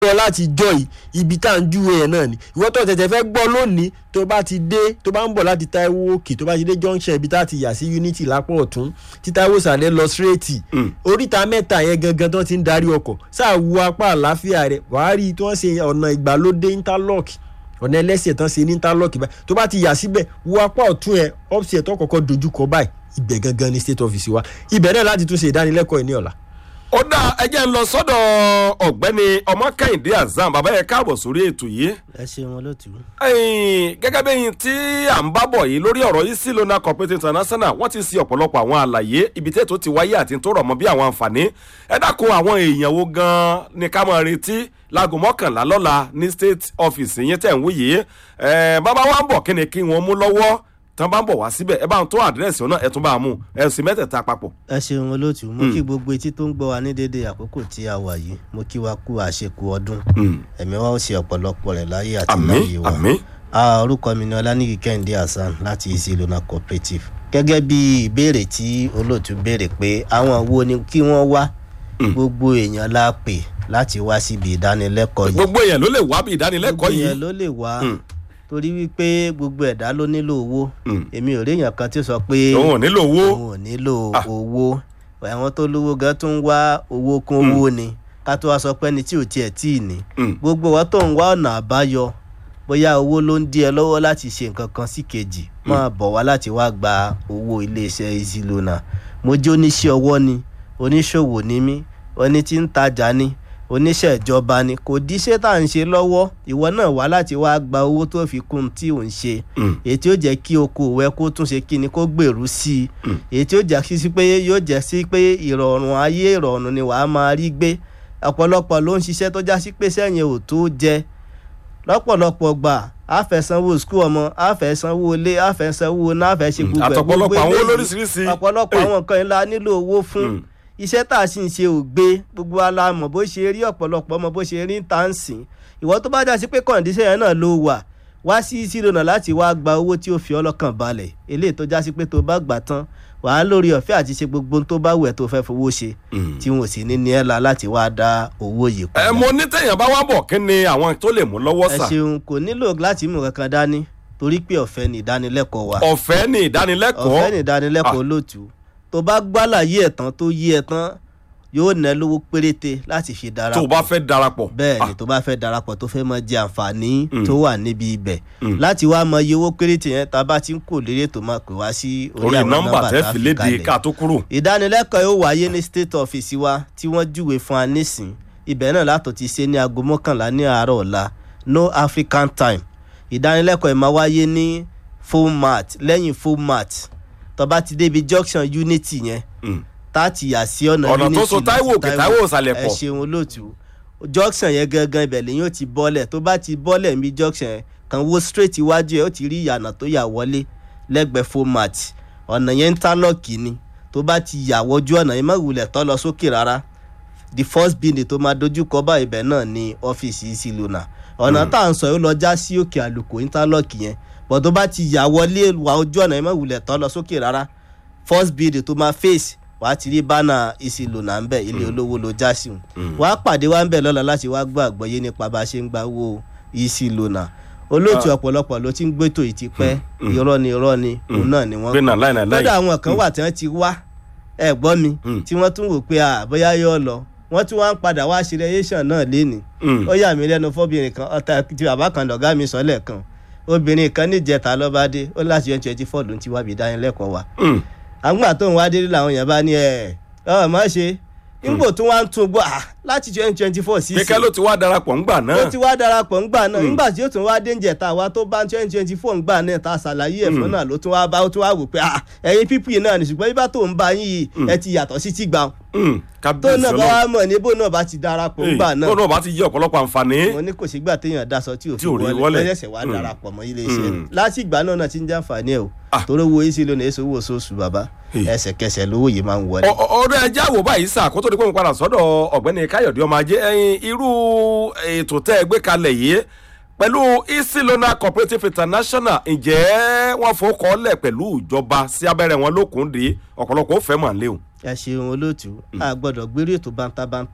gbọ́ láti jọ yìí ibi tá à ń júwe yẹn náà ni ìwọ tó tẹ̀tẹ̀ fẹ́ gbọ́ lónìí tó bá ti dé tó bá ń bọ̀ láti Táíwò òkè tó bá ti dé junction ibi tá a ti yà sí unity lápò ọ̀tún tí Táíwò sàlẹ̀ lọ straight oríta mẹ́ta yẹn gangan tó ti ń darí ọkọ̀ sáà wu apá àlàáfíà rẹ̀ wàá rí i tí wọ́n ṣe ọ̀nà ìgbàlódé interlock ọ̀nà ẹlẹ́sẹ̀ tán ṣe ní interlock báyìí tó bá ti yà síbẹ̀ wo apá ọ̀tún ẹ̀ ọ́fíìsì ẹ̀ tó kọ́kọ́ dojúkọ báyìí ibẹ̀ gangan ni state office wa ibẹ̀ náà láti tún ṣe ìdánilẹ́kọ̀ọ́ ẹ̀ ní ọ̀la. ó dá ẹjẹ́ ń lọ sọ́dọ̀ ọ̀gbẹ́ni ọmọkẹ́hìndé azam bàbá yẹn káàbọ̀ sórí ètò yìí ẹ ṣeun olóòtú. Ẹ̀yin, gẹ́gẹ́ bẹ́yìn tí à ń bá bọ̀ yìí lórí ọ̀rọ̀ yìí sí lona corporate international wọ́n ti ṣe ọ̀pọ̀lọpọ̀ àwọn àlàyé ibi tètò ti wáyé àti tó rọ̀ mọ́ bí àwọn àǹfààní ẹ dákun àwọn èèyàn wo gan-an ni ká máa retí láago mọ́kànlá lọ́la ní state office yín tẹ̀ ń wí yìí ẹ̀ bàbá wa ń bọ̀ kí ni kí wọ́n mú lọ́wọ́ tán bá ń bọ̀ wá síbẹ̀ ẹ bá ń tó àdírẹ́sì ọ̀nà ẹ̀ tún bá a mú ẹ̀ sì mẹ́tẹ̀ẹ̀ta papọ̀. ẹ ṣeun olóòtú mo kí gbogbo etí tó ń gbọ́ wa ní déédéé àkókò tí a wà yìí mo kí wa kú àṣekù ọdún ẹ̀mí wa ó ṣe ọ̀pọ̀lọpọ̀ rẹ̀ láyé àti àmín láyé wa àmín Ah, orúkọ mi ni ọlánìkí kẹ́hìndé hasan láti easy lona cooperative gẹ́gẹ́ bí ìbéèrè tí olóòtú béèrè pé àwọn wo ni kí wọ́n wá gbogbo èèyàn la pè láti wá síbi ìdánilẹ́kọ̀ọ́ yìí gbogbo èèyàn ló lè wá bí ìdánilẹ́kọ̀ọ́ gbogbo yìí èèyàn ló lè wá Mm. torí wípé gbogbo ẹ̀dá ló nílò owó Mm. èmi ò rí èèyàn kan tí ó sọ pé òun ò nílò owó òun ò nílò Ah. owó àwọn tó lówó gan tó ń wá owó kún owó ni ká tó wá sọ pé ẹni tí ò tiẹ̀ tí ì ní Mm. gbogbo wa tó ń wá ọ̀nà àbáyọ bóyá owó ló ń dí ẹ lọ́wọ́ láti ṣe nǹkan kan sí kejì máa bọ̀ wá láti wá gba owó iléeṣẹ́ easy lona mo jẹ́ oníṣẹ́ ọwọ́ ni oníṣòwò ni mí oní tí ń tajà ni oníṣẹ́ ìjọba ni kò díṣẹ́ tá à ń ṣe lọ́wọ́ ìwọ náà wá láti wá gba owó tó fi kún tí ò ń ṣe Mm. èyí tí ó jẹ́ kí okòwò ẹ kó tún ṣe kí ni kó gbèrú sí i èyí tí ó jẹ́ sí pé yóò jẹ́ sí pé ìrọ̀rùn ayé ìrọ̀rùn ni wàá máa rí gbé ọ̀pọ̀lọpọ̀ ló ń ṣiṣẹ́ tó já sí pé sẹ́yìn ò tó jẹ lọ́pọ̀lọpọ̀ gbà á fẹ́ sanwó skul ọmọ á fẹ́ sanwó ilé á fẹ́ sanwó náà á fẹ́ ṣe gbogbo ẹ̀ àtọ̀pọ̀lọpọ̀ gbogbo àwọn eléyìí, olóríṣiríṣi. ọ̀pọ̀lọpọ̀ Hey. àwọn nǹkan yẹn la nílò owó fún Mm. iṣẹ́ tá a sì ń ṣe ò gbé gbogbo wa la mọ̀ bó ṣe rí ọ̀pọ̀lọpọ̀ ọmọ bó ṣe rí ń tà ń sìn ìwọ tó bá dá sí pé kọ̀ǹdíṣẹ́ yẹn náà ló wà wá sí sílònà láti wá gba owó tí ó fi ọlọ́kàn balẹ̀ eléyìí tó já sí pé tó bá gbà tán wàá lórí ọ̀fẹ́ àti ṣe gbogbo ohun tó bá wù ẹ́ tó fẹ́ fowó ṣe Mm. tí wọn ò sì ní ní ẹ́ la láti wá dá owó yìí ẹ padà. mo ní tẹ̀yàn bá wá bọ̀ kí ni àwọn tó lè mú lọ́wọ́ ẹ sà ṣeun kò nílò láti mú kankan dání torí pé ọ̀fẹ́ ni ìdánilẹ́kọ̀ọ́ wa ọ̀fẹ́ ní ìdánilẹ́kọ̀ọ́ ọ̀fẹ́ ní ìdánilẹ́kọ̀ọ́ olóòtú tó bá gbálàyé ẹ̀ tán tó yí ẹ tán yóò ná lówó péréte láti fi tó o darapọ̀ bá fẹ́ darapọ̀ bẹ́ẹ̀ ni tó bá fẹ́ darapọ̀ tó fẹ́ mọ jẹ àǹfààní tó wà níbi ibẹ̀ láti wá mọ iye owó péréte yẹn tá a bá ti ń kò lérè tó máa pè wá sí orí orí àwọn nọ́mbà nọ́mbà tẹ́ tá a fi fi léde kalẹ̀ ká tó kúrò. ìdánilẹ́kọ̀ọ́ yóò wáyé ní state office wa tí wọ́n júwe fún wa nísìn ibẹ̀ náà látò ti ṣe ní aago mọ́kànlá ní àárọ̀ ọ̀la no african time ìdánilẹ́kọ̀ọ́ yìí máa wáyé ní format lẹ́yìn format tó bá ti débi junction unity yẹn Mm. táàtì yà sí ọ̀nà Ọ̀nà tó unity so lọ sí Táíwò òkè, Táíwò ìsàlẹ̀ ẹ pọ̀. ṣeun olóòtú junction yẹn gangan ibẹ̀ lẹ́yìn ó ti bọ́lẹ̀ tó bá ti bọ́lẹ̀ níbi junction yẹn kàn wo straight iwájú ẹ̀ ó ti rí ìyànà tó yà wọlé lẹ́gbẹ̀ẹ́ format ọ̀nà yẹn ń tálọ̀kì ni tó bá ti yà wọjú ọ̀nà yẹn má wulẹ̀ tọ́ lọ sókè rárá the first building tó máa dojú kọ bá ibẹ̀ náà ni ọ́fíìsì Easy Lona ọ̀nà tá à ń sọ yóò lọ já sí òkè àlùkò interlock yẹn bọ̀ tó bá ti yà wọlé wà ojú ọ̀nà yẹn má wulẹ̀ tọ́ lọ sókè rárá first building tó máa face wà á ti rí bánà Easy Lona ń bẹ̀ ilé olówó ló já sí wọn wà á pàdé wa ń bẹ̀ lọ́la láti wá gbọ́ àgbọ́yé nípa bá a ṣe ń gba owó Easy Lona olóòtú ọ̀pọ̀lọpọ̀ ló ti ń gbétò yìí ti pẹ́ irọ́ ni irọ́ ni òun náà ni wọ́n gbé náà láì náà láì. lọ́dọ̀ àwọn kan wà tí wọ́n ti wá ẹ gbọ́ mi Mm. tí wọ́n tún wò pé à bóyá yóò lọ wọ́n tún wá ń padà wá ṣe rẹ́yẹ́sàn náà léni Mm. ó yà mí lẹ́nu fọ́bìnrin kan ọ̀tá tí bàbá kan lọ̀gá mi sọ lẹ́ẹ̀kan obìnrin kan níjẹta lọ́ba dé ó láti yẹn twenty four ló ń ti wá bí dánilẹ́kọ̀ọ́ wa Mm. àgbà tó ń wá délé làwọn èèyàn bá ní ẹ ọ má ṣe nígbò tó wá ń tún gbọ́ à láti twenty twenty four sí kíkẹ́ ló ti wá darapọ̀ ńgbà ó náà. ti wá darapọ̀ ńgbà náà nígbà tí ó tún wá dénjẹ̀ tá a wá tó bá twenty twenty four ńgbà náà tá a ṣàlàyé ẹ̀fọ́ náà ló tún wá bá ó tún wá wò pé ah ẹ̀yin pípì náà ní ṣùgbọ́n ibà tó ń bá yín yìí ẹ ti yàtọ̀ sí ti gbà Mm. tó kábíyèsí náà bá ọlọ́run. wá mọ̀ ní bó náà bá ti darapọ̀ ńgbà náà tó náà bá ti yí ọ̀pọ̀lọpọ̀ àǹfààní. mo ní kò sígbà téèyàn daṣọ tí ò fi Tí ò rí wọlé wọlé. lẹ́sẹ̀ wá Mm. darapọ̀ mọ́ ilé iṣẹ́ Mm. láti ìgbà náà náà ti ń jàǹfààní ẹ̀ o Ah. torí owó Easy Lona èso owó oṣooṣù bàbá Hey. ẹsẹ̀kẹsẹ̀ lówó yìí máa ń wọlé. Ọ- ọ- ọ̀rọ̀ ẹja wò báyìí sà kó tó di pé mo padà sọ́dọ̀ ọ̀gbẹ́ni káyọ̀dé ọmọ ajé ẹyin irú ètò tẹ́ ẹ gbé kalẹ̀ yìí pẹ̀lú Easy Lona cooperative international ǹjẹ́ wọ́n fọkànlẹ̀ pẹ̀lú ìjọba sí abẹ́rẹ́ wọn lókun dé ọ̀pọ̀lọpọ̀ ó fẹ́ mọ̀ léwu. ẹ ṣeun olóòtú a gbọ́dọ̀ gbérú ètò bántabántà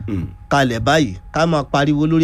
Mm. kalẹ̀ báyìí ká máa pariwo lórí